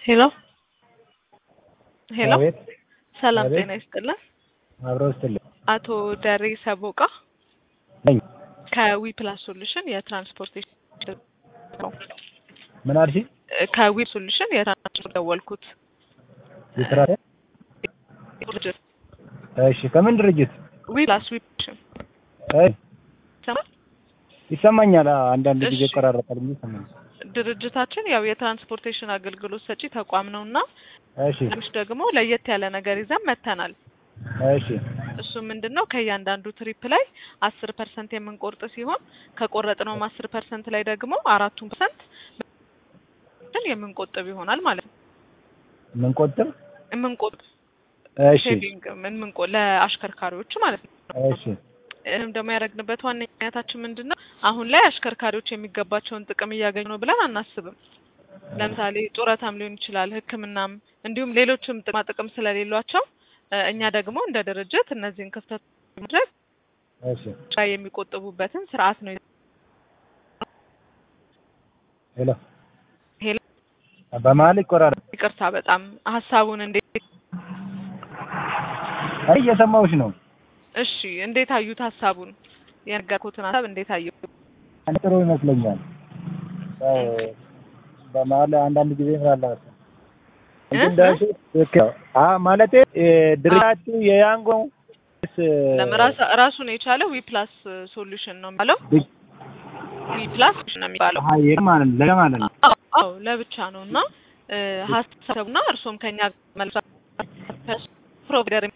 ሄሎ ሄሎ አቤት ሰላም አቤት። ጤና ይስጥልን። አብረው ስትል አቶ ደሬ ሰቦቃ ነኝ። ከዊ ፕላስ ሶሉሽን የትራንስፖርቴሽን ነው። ምን አልሽ? ከዊ ሶሉሽን የትራንስፖርት ደወልኩት የስራ ድርጅት እሺ፣ ከምን ድርጅት? ዊ ፕላስ ዊ ፕላስ እይ፣ ይሰማል? ይሰማኛል። አዎ፣ አንዳንድ ጊዜ እሺ። ይቆራረጣል እንጂ ይሰማኛል። ድርጅታችን ያው የትራንስፖርቴሽን አገልግሎት ሰጪ ተቋም ነው እና እሺ፣ ትንሽ ደግሞ ለየት ያለ ነገር ይዘን መተናል። እሺ፣ እሱ ምንድን ነው ከእያንዳንዱ ትሪፕ ላይ አስር ፐርሰንት የምንቆርጥ ሲሆን ከቆረጥነውም አስር ፐርሰንት ላይ ደግሞ አራቱን ፐርሰንት የምንቆጥብ ይሆናል ማለት ነው። ምን ቆጥር? የምንቆጥብ እሺ፣ ሴቪንግ የምንቆ ለአሽከርካሪዎቹ ማለት ነው። እሺ፣ ይህም ደግሞ ያደረግንበት ዋነኛነታችን ምንድን ነው አሁን ላይ አሽከርካሪዎች የሚገባቸውን ጥቅም እያገኙ ነው ብለን አናስብም። ለምሳሌ ጡረታም ሊሆን ይችላል፣ ሕክምናም እንዲሁም ሌሎችም ጥቅማ ጥቅም ስለሌሏቸው እ እኛ ደግሞ እንደ ድርጅት እነዚህን ክፍተት ማድረግ እሺ። ላይ የሚቆጥቡበትን ስርዓት ነው። ሄሎ፣ ሄሎ በመሀል ይቆራረጥ። ይቅርታ፣ በጣም ሀሳቡን እንዴት አይ እየሰማሁሽ ነው። እሺ፣ እንዴት አዩት? ሀሳቡን የነገርኩትን ሀሳብ እንዴት አዩት? ጥሩ ይመስለኛል። ያው በመሀል አንዳንድ ጊዜ ምናለ እ? እንዳልሽ ልክ ነው። አ ማለቴ እ፣ ድርጅታችሁ የያንጎ ስ ለምራስ ራሱን የቻለ ዊ ፕላስ ሶሉሽን ነው የሚባለው። ድ- ዊ ፕላስ ነው የሚባለው። አሀ፣ ይሄ ማለት ነው ለማለት ነው። አዎ አዎ፣ ለብቻ ነው እና እ ሀሳቡና እርሶም ከኛ መልሳ ፕሮቪደር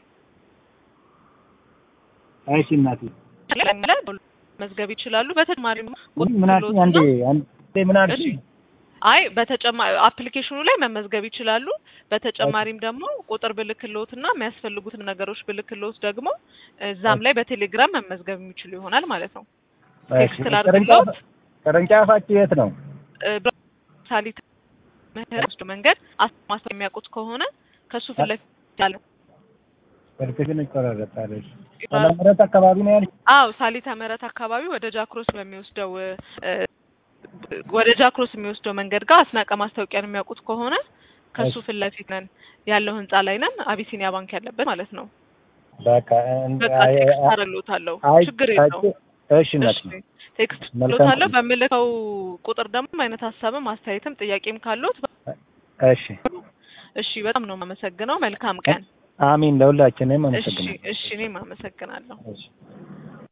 እሺ እናቴ መዝገብ ይችላሉ። በተጨማሪም ምን አልሽኝ? አንዴ አንዴ ምን አልሽኝ? አይ በተጨማሪ አፕሊኬሽኑ ላይ መመዝገብ ይችላሉ። በተጨማሪም ደግሞ ቁጥር ብልክልዎት እና የሚያስፈልጉትን ነገሮች ብልክልዎት ደግሞ እዛም ላይ በቴሌግራም መመዝገብ የሚችሉ ይሆናል ማለት ነው። ቴክስት እሺ፣ ላድርግልዎት? ቅርንጫፍ- ቅርንጫፋችሁ የት ነው? እ ሳሊት ምህረት መንገድ ማስተር የሚያውቁት ከሆነ ከሱ ፊት ለፊት ያለ ስልክሽን ይቆራረጣል። እሺ። ምህረት አካባቢ ነው ያልሽ? አዎ ሳሊተ ምህረት አካባቢ ወደ ጃክሮስ በሚወስደው እ ወደ ጃክሮስ የሚወስደው መንገድ ጋር አስናቀ ማስታወቂያን የሚያውቁት ከሆነ ከሱ እሺ። ፊት ለፊት ነን ያለው ህንጻ ላይ ነን። አቢሲኒያ ባንክ ያለበት ማለት ነው። በቃ እንደ በቃ አይ ቴክስት አይ አደርግልዎታለሁ። አይ ችግር አይ የለውም። እሺ እናት እሺ ቴክስት መልካም ልዎታለሁ። ቀን። በምልከው ቁጥር ደግሞ አይነት ሀሳብም አስተያየትም ጥያቄም ካለዎት እሺ እሺ፣ በጣም ነው የማመሰግነው። መልካም ቀን። አሚን። ለሁላችንም እሺ አመሰግናለሁ። እሺ፣ እኔም አመሰግናለሁ። እሺ